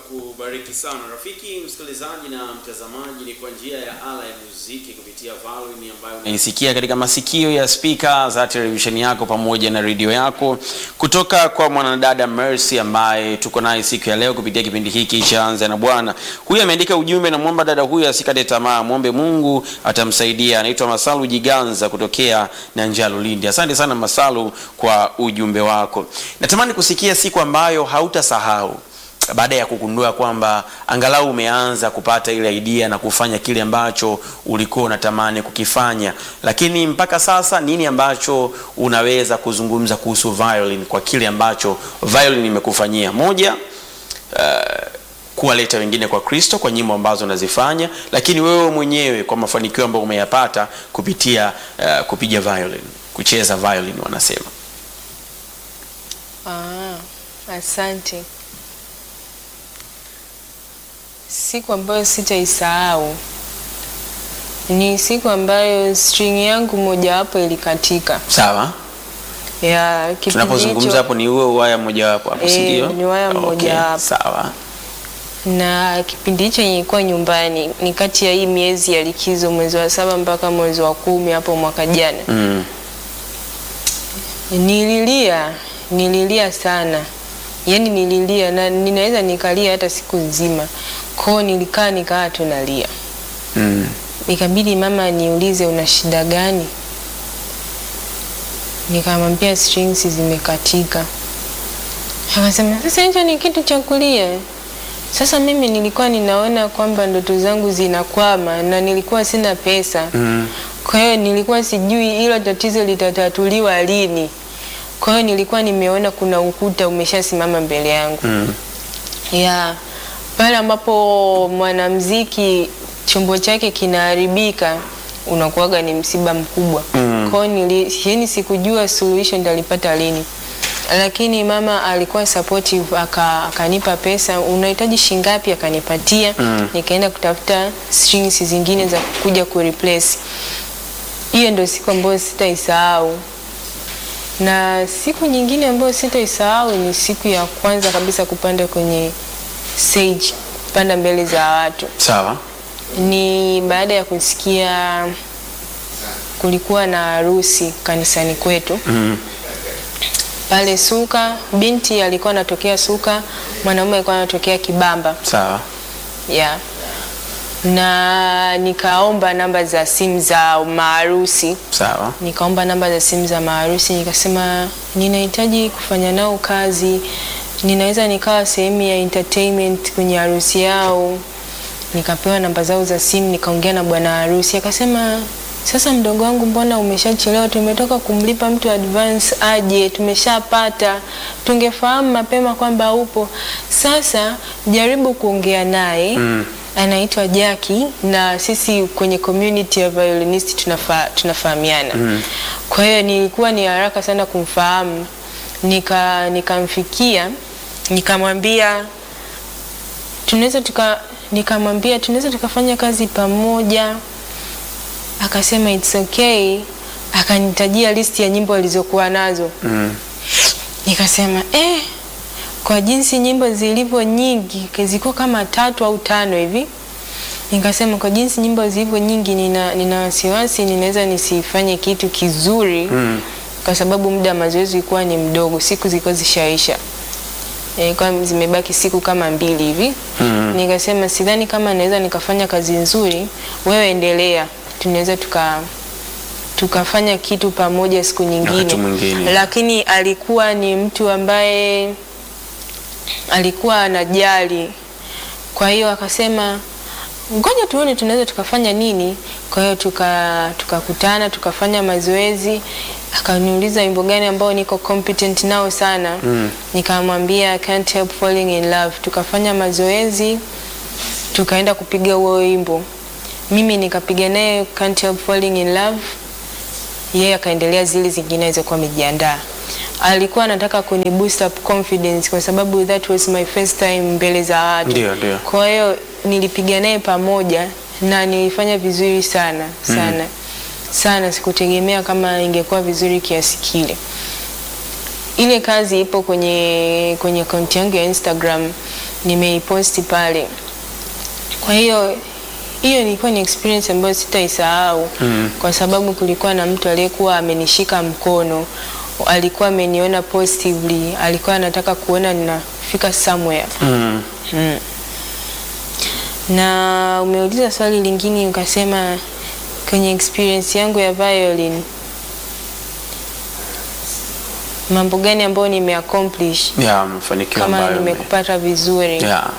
akubariki sana rafiki msikilizaji na mtazamaji. Ni kwa njia ya ala ya muziki kupitia volume ambayo unaisikia katika masikio ya spika za televisheni yako pamoja na redio yako, kutoka kwa mwanadada Mercy ambaye tuko naye siku ya leo kupitia kipindi hiki cha Anza na Bwana. Huyu ameandika ujumbe, namwomba dada huyu asikate tamaa, mwombe Mungu atamsaidia. Anaitwa Masalu Jiganza kutokea Nanjalo, Lindi. Asante sana Masalu kwa ujumbe wako. Natamani kusikia siku ambayo hautasahau baada ya kugundua kwamba angalau umeanza kupata ile idea na kufanya kile ambacho ulikuwa unatamani kukifanya, lakini mpaka sasa nini ambacho unaweza kuzungumza kuhusu violin kwa kile ambacho violin imekufanyia? Moja, uh, kuwaleta wengine kwa Kristo kwa nyimbo ambazo unazifanya, lakini wewe mwenyewe kwa mafanikio ambayo umeyapata kupitia uh, kupiga violin, kucheza violin wanasema. Ah, asante. Siku ambayo sitaisahau ni siku ambayo string yangu mojawapo ilikatika. Sawa, Ya kipindi tunapozungumza hicho- hapo ni huo waya mojawapo hapo, si Eh, ndio? ni waya Okay, mojawapo. Sawa. na kipindi hicho nilikuwa nyumbani, ni kati ya hii miezi ya likizo, mwezi wa saba mpaka mwezi wa kumi hapo mwaka jana. Mm. Nililia, nililia sana, yaani nililia na ninaweza nikalia hata siku nzima. Kwao nilikaa nikaa tu nalia, Mm. ikabidi mama niulize una shida gani? Nikamwambia strings zimekatika. Akasema sasa hicho ni kitu cha kulia. Sasa mimi nilikuwa ninaona kwamba ndoto zangu zinakwama na nilikuwa sina pesa. Mm. Kwa hiyo nilikuwa sijui hilo tatizo litatatuliwa lini. Kwa hiyo nilikuwa nimeona kuna ukuta umeshasimama mbele yangu. Mm. Ya pale ambapo mwanamuziki chombo chake kinaharibika unakuwaga ni msiba mkubwa. Mm. Kwa hiyo nili- yaani sikujua suluhisho nitalipata lini. Lakini mama alikuwa supportive aka, akanipa pesa, unahitaji shingapi? Akanipatia. Mm. Nikaenda kutafuta strings zingine za kuja kureplace. Hiyo ndio siku ambayo sitaisahau. Na siku nyingine ambayo sitaisahau ni siku ya kwanza kabisa kupanda kwenye stage, kupanda mbele za watu. Sawa. Ni baada ya kusikia kulikuwa na harusi kanisani kwetu Mm. pale Suka. Binti alikuwa anatokea Suka, mwanaume alikuwa anatokea Kibamba Sawa. yeah. Na nikaomba namba za simu za maharusi Sawa. nikaomba namba za simu za maharusi, nikasema ninahitaji kufanya nao kazi, ninaweza nikawa sehemu ya entertainment kwenye harusi yao. Nikapewa namba zao za simu, nikaongea na bwana harusi, akasema sasa, mdogo wangu, mbona umeshachelewa? Tumetoka kumlipa mtu advance aje, tumeshapata. Tungefahamu mapema kwamba upo. Sasa jaribu kuongea naye Mm. anaitwa Jaki na sisi kwenye community ya violinist tunafa, tunafahamiana Mm. kwa hiyo nilikuwa ni haraka sana kumfahamu, nika nikamfikia nikamwambia tunaweza tuka nikamwambia tunaweza tukafanya kazi pamoja, akasema it's okay, akanitajia listi ya nyimbo alizokuwa nazo Mm. nikasema eh, kwa jinsi nyimbo zilivyo nyingi zilikuwa kama tatu au tano hivi. Nikasema kwa jinsi nyimbo zilivyo nyingi, nina, nina wasiwasi ninaweza nisifanye kitu kizuri Mm. kwa sababu muda wa mazoezi ulikuwa ni mdogo, siku zilikuwa zishaisha, e, kwa zimebaki siku kama mbili hivi Mm. nikasema sidhani kama naweza nikafanya kazi nzuri, wewe endelea, tunaweza tuka tukafanya kitu pamoja siku nyingine. Wakati mwingine. Lakini alikuwa ni mtu ambaye alikuwa anajali, kwa hiyo akasema ngoja tuone tunaweza tukafanya nini. Kwa hiyo tuka tukakutana tukafanya mazoezi, akaniuliza wimbo gani ambao niko competent nao sana Mm. nikamwambia can't help falling in love. Tukafanya mazoezi, tukaenda kupiga huo wimbo, mimi nikapiga naye can't help falling in love, yeye akaendelea zile zingine alizokuwa amejiandaa. Alikuwa anataka kuni boost up confidence kwa sababu that was my first time mbele za watu. Ndio, ndio. Kwa hiyo nilipiga naye pamoja na nilifanya vizuri sana sana sana, sikutegemea kama ingekuwa vizuri kiasi kile. ile kazi ipo kwenye kwenye akaunti yangu ya Instagram, nimeiposti pale. Kwa hiyo hiyo ilikuwa ni experience ambayo sitaisahau mm. kwa sababu kulikuwa na mtu aliyekuwa amenishika mkono, alikuwa ameniona positively, alikuwa anataka kuona ninafika somewhere Mm. mm. Na umeuliza swali lingine ukasema kwenye experience yangu ya violin mambo gani ambayo nimeaccomplish Ya, mafanikio kama ambayo ume- nimekupata vizuri ya.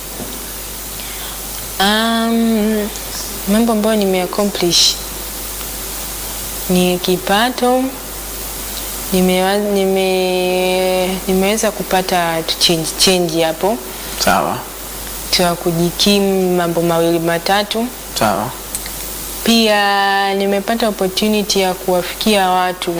Um, mambo ambayo nimeaccomplish ni kipato nimewa, nime, nimeweza kupata tu change, change hapo Sawa. cha kujikimu mambo mawili matatu. Sawa. Pia nimepata opportunity ya kuwafikia watu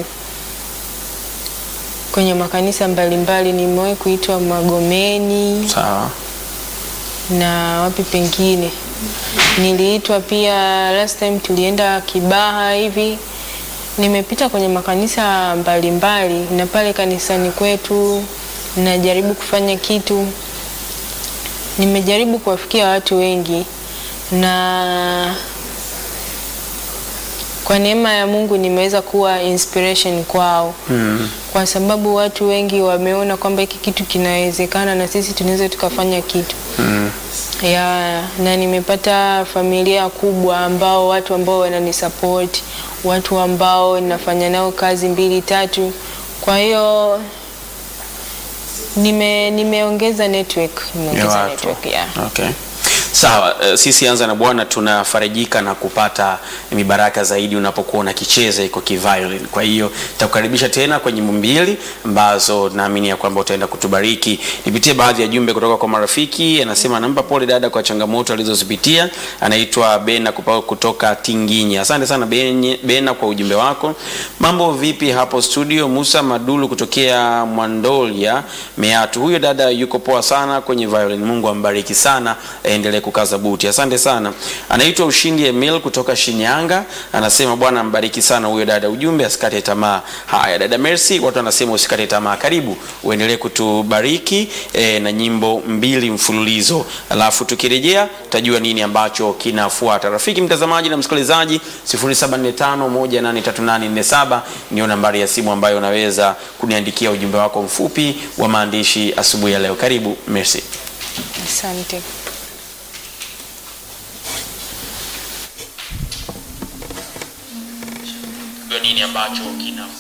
kwenye makanisa mbalimbali. Nimewahi kuitwa Magomeni Sawa. na wapi pengine niliitwa pia. Last time tulienda Kibaha hivi. Nimepita kwenye makanisa mbalimbali mbali, na pale kanisani kwetu najaribu kufanya kitu, nimejaribu kuwafikia watu wengi na kwa neema ya Mungu nimeweza kuwa inspiration kwao Mm. kwa sababu watu wengi wameona kwamba hiki kitu kinawezekana na sisi tunaweza tukafanya kitu Mm. ya na nimepata familia kubwa ambao watu ambao wananisupport, watu ambao ninafanya nao kazi mbili tatu. Kwa hiyo nime nimeongeza network, ya nimeongeza watu. network yeah. Okay. Sawa, eh, sisi Anza na Bwana tunafarijika na kupata mibaraka zaidi unapokuwa unakicheza iko kiviolin. Kwa hiyo takukaribisha tena kwenye mbili ambazo naamini ya kwamba utaenda kutubariki. Nipitie baadhi ya jumbe kutoka kwa marafiki. Anasema anampa pole dada kwa changamoto alizozipitia. Anaitwa Bena kupa- kutoka Tinginya. Asante sana Benye- Bena kwa ujumbe wako. Mambo vipi hapo studio? Musa Madulu kutokea Mwandolia Meatu. Huyo dada yuko poa sana kwenye violin. Mungu ambariki sana, aendelee kukaza buti. Asante sana. Anaitwa Ushindi Emil kutoka Shinyanga, anasema Bwana ambariki sana huyo dada. Ujumbe asikate tamaa. Haya, dada Mercy, watu wanasema usikate tamaa. Karibu uendelee kutubariki eh, na nyimbo mbili mfululizo, alafu tukirejea tutajua nini ambacho kinafuata. Rafiki mtazamaji na msikilizaji, 0745183847 ndio nambari ya simu ambayo unaweza kuniandikia ujumbe wako mfupi wa maandishi asubuhi ya leo. Karibu Mercy. Asante. nini ambacho kina